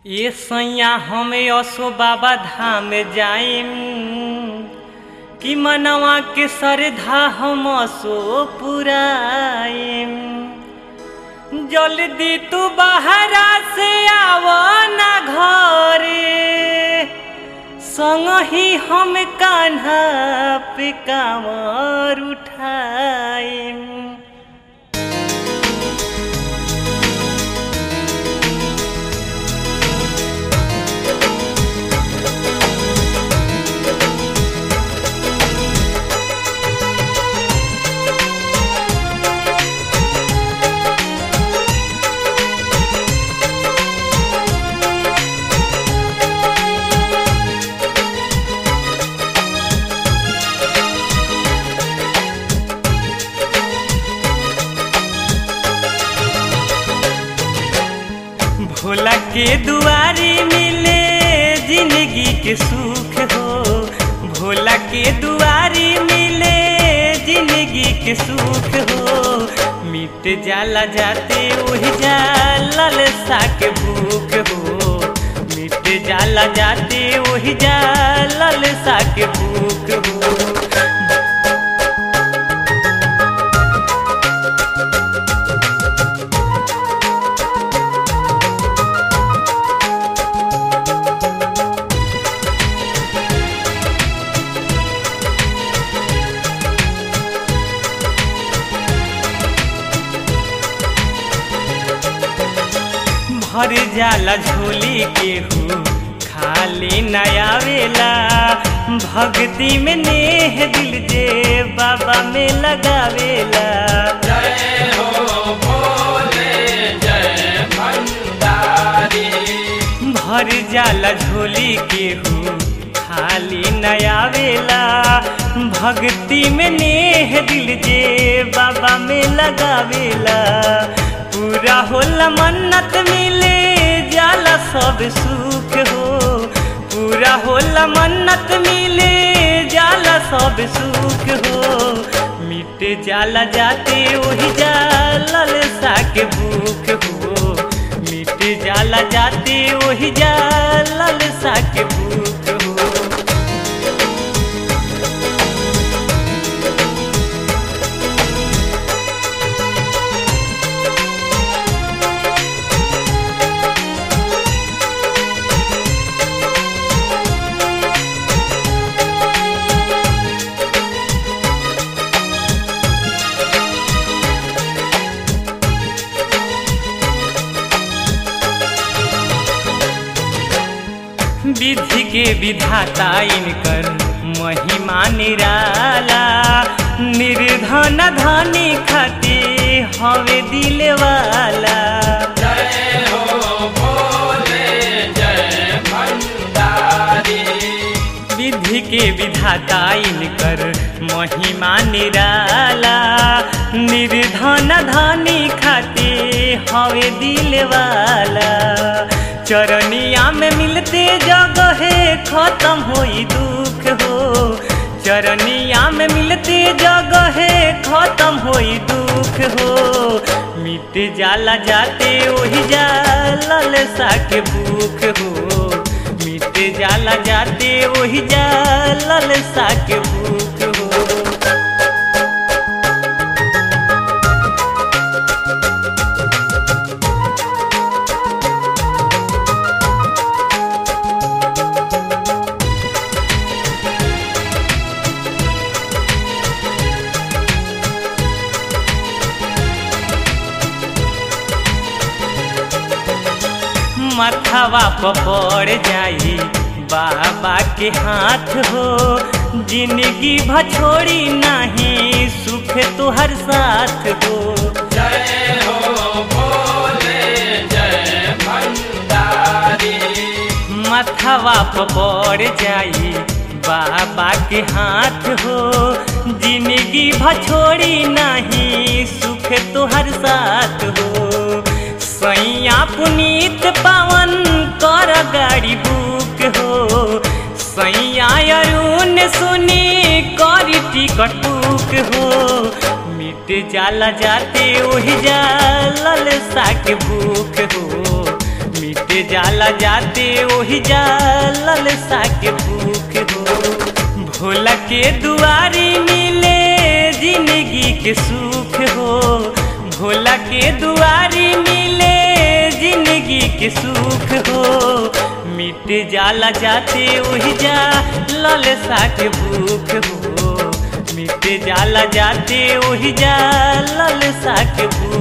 ये सैया हमें असो बाबा धाम जाइम कि मनवा के श्रद्धा हम असो पुराइम जल्दी तू बाहरा से आव ना घरे संग ही हम कान्हा पे कांवर उठाइम भोला के दुआरी मिले जिंदगी के सुख हो भोला के दुआरी मिले जिंदगी के सुख हो मिट जाला जाते वही जाला ललसा के भूख हो मिट जाला जाते वही जाला ललसा के भूख हो भर जाला झोली के हो खाली नया वेला भक्ति में नेह दिल जे बाबा में लगावेला जय हो भोले जय भंडारी भर जाला झोली के हो खाली नया वेला भक्ति में नेह दिल जे बाबा में लगावेला पूरा होला मन्नत मिले जाला सब सुख हो पूरा होला मन्नत मिले जाला सब सुख हो मिट जाला जाते वही जाला ललसा के भूख हो मिट जाला जाते वही जाला ललसा के भूख हो विधि के विधाता इनकर महिमा निराला निर्धन धनी खाती हवे दिल वाला जय हो भोले जय भंडारी विधि के विधाता इनकर महिमा निराला निर्धन धनी खाती हवे दिल वाला चरनिया में मिलते जगहे खत्म होई दुख हो चरनिया में मिलते जगहे खत्म होई दुख हो मिट जाला जाते वही जाला ललसा के भूख हो मिट जाला जाते वही जाला ललसा के भूख हो मथवा पड़ जाई बाबा के हाथ हो जिंदगी भछोड़ी नहीं सुख तुहर साथ हो जय हो भोले जय भंडारी मथवा पड़ जाई बाबा के हाथ हो जिंदगी भछोड़ी नहीं सुख तुहर साथ हो सैया पुनीत पावन कर गाड़ी बुक हो सैया अरुण सुनी करी टिकट बुक हो मिट जाला जाते वही जाला ललसा के भूख हो मिट जाला जाते ओही जा ललसा के भूख हो भोला के दुआरी मिले जिंदगी के सुख हो भोला के दुआरी मिले जिंदगी के सुख हो मिट जाला जाते ओही जा ललसा के भूख हो मिट जाला जाते ओही जा ललसा के भूख